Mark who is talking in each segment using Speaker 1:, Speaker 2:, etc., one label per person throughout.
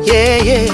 Speaker 1: yeah, yeah.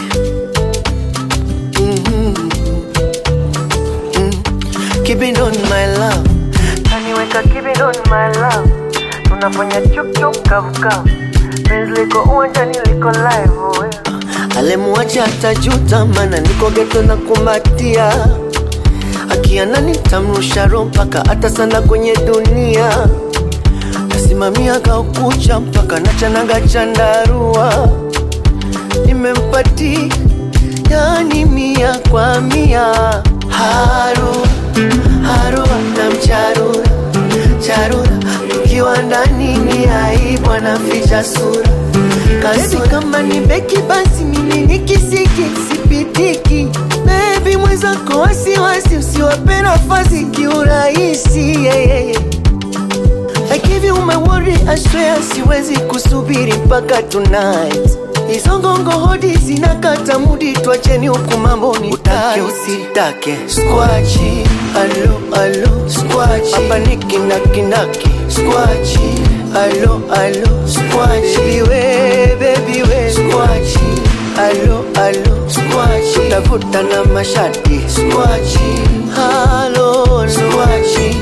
Speaker 1: Mhm. Mm. Keep it on my love.
Speaker 2: Kaniweka keep it on my love, tunafanya chup chup kavu kavu, penzi liko uwanjani liko live oh, yeah.
Speaker 1: Alemuacha atajuta, mana niko geto na kumbatia. Akiana nitamrusha roho mpaka hata sana kwenye dunia. Nasimamia kaukucha mpaka nachanaga chandarua. Nimempati yani mia kwa mia. Haru haru na mcharura charura, tukiwa ndani ni aibu, anaficha sura kasi kama ni beki basi mimi ni kisiki sipitiki bebi mwenzako wasiwasi usiwape nafasi kiurahisi yeah, yeah, yeah. I give you my word, I swear siwezi kusubiri mpaka tonight. Hizo ngongo hodi zinakata mudi, twacheni huku mambo ni utake usitake. Squachi, alo alo, squachi hapa ni kinakindaki. Squachi, alo alo, squachi baby we, baby we, squachi alo alo, squachi utavuta na mashati. Squachi, alo, squachi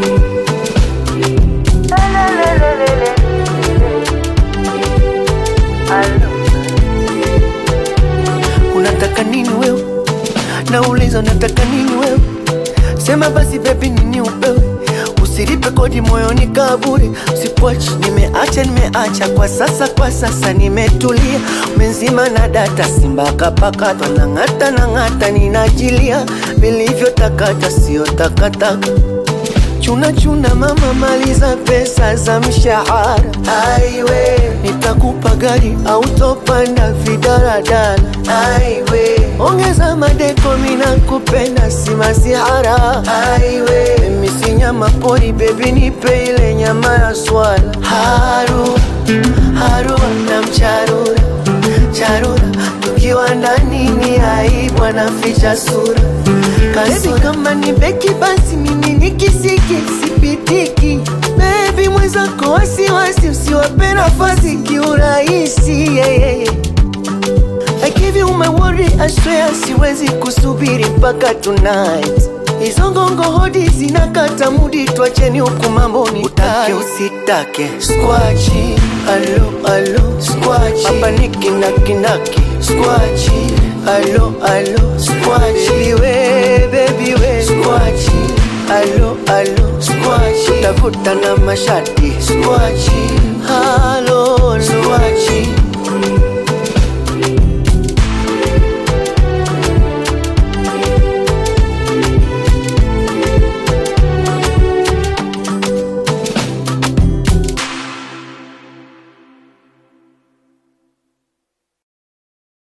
Speaker 2: Lelelelelele. Alo.
Speaker 1: unataka nini wewe? Nauliza unataka nini wewe? Sema basi baby, nini upewe? Usilipe kodi moyoni kaburi, usipwachi. Nimeacha nimeacha kwa sasa, kwa sasa nimetulia, umenzima na data, simba kapakatwa na ng'ata na ng'ata, ninajilia vilivyotakata, sio takataka chuna chuna mama, maliza pesa za mshahara. Aiwe, nitakupa gari au topanda vidaradala. Aiwe, ongeza madeko, mina kupenda si masihara. Aiwe, mimi si nyama pori, bebi nipe ile nyama ya swala. Haru haru na mcharura charura, tukiwa ndani ni aibu, anaficha sura kasi kama ni beki basi mimi ni kisiki sipitiki bebi mwenzako wasiwasi usiwape nafasi kiurahisi yeah, yeah, yeah. I give you my word, I swear siwezi kusubiri mpaka tonight. Hizo ngongo hodi zinakata mudi, twacheni huku mambo ni utake usitake. Squachi, alo alo, squachi hapa ni kinakindaki. Squachi, alo alo, squachi baby we, baby we, squachi alo alo, squachi utavuta na mashati. Squachi, alo alo